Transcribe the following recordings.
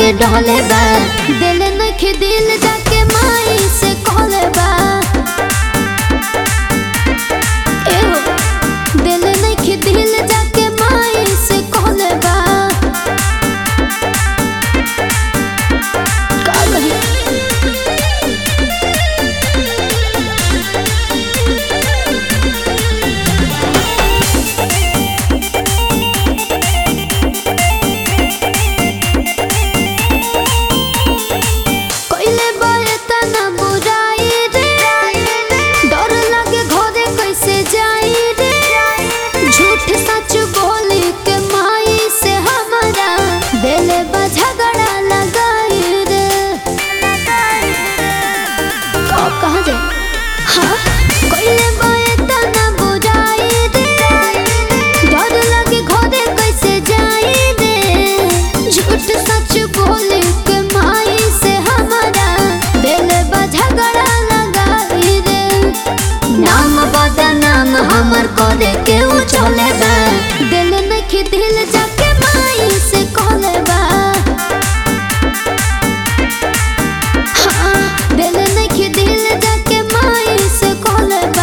के डहले बा दिल नखे दिल जाके माई से कहले बा एहो दिल नखे दिल जाके माई से कहले बा का कही कइले बारे तना बुराई रे डर लागे घरे कैसे जाई रे झूठ सच बोली के माई से हमारा दिल बा झगड़ा लगाई रे का कहा जाए हाँ कइले बारे तना बुराई रे डर लागे घरे कैसे जाई रे झूठ सच बोली के माई से हमारा दिल बा झगड़ा लगाई रे नाम बदनाम हमर करे के उ चले बा दिल नखी दिल जाके माई से कहले बा हाँ, दिल नखी दिल जाके माई से कहले बा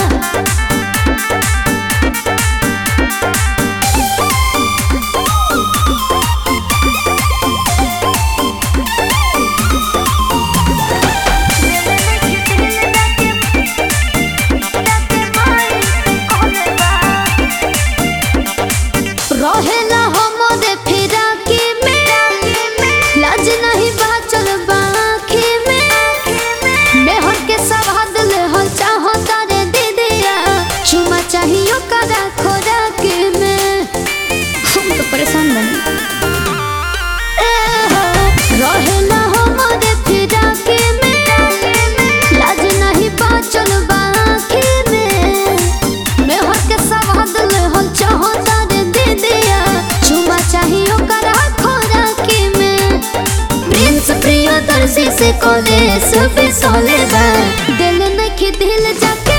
रहेला हमरे फिराकी में लाज नहीं बाचल बाकी में मेहर के सवाद ले हल चाहो तारे दीदिया चुमा चाहियो करा खोराकी में हम तो परेशान बनी ए हो, रहेला हमरे फिराकी में लाज नहीं बाचल बाकी में मेहर के सवाद ले हल चाहो तारे दीदिया चुमा चाहियो करा खोराकी में प्रिंस प्रियदर्शी से कॉलेज पे सोले बा दिल नखी दिल जाके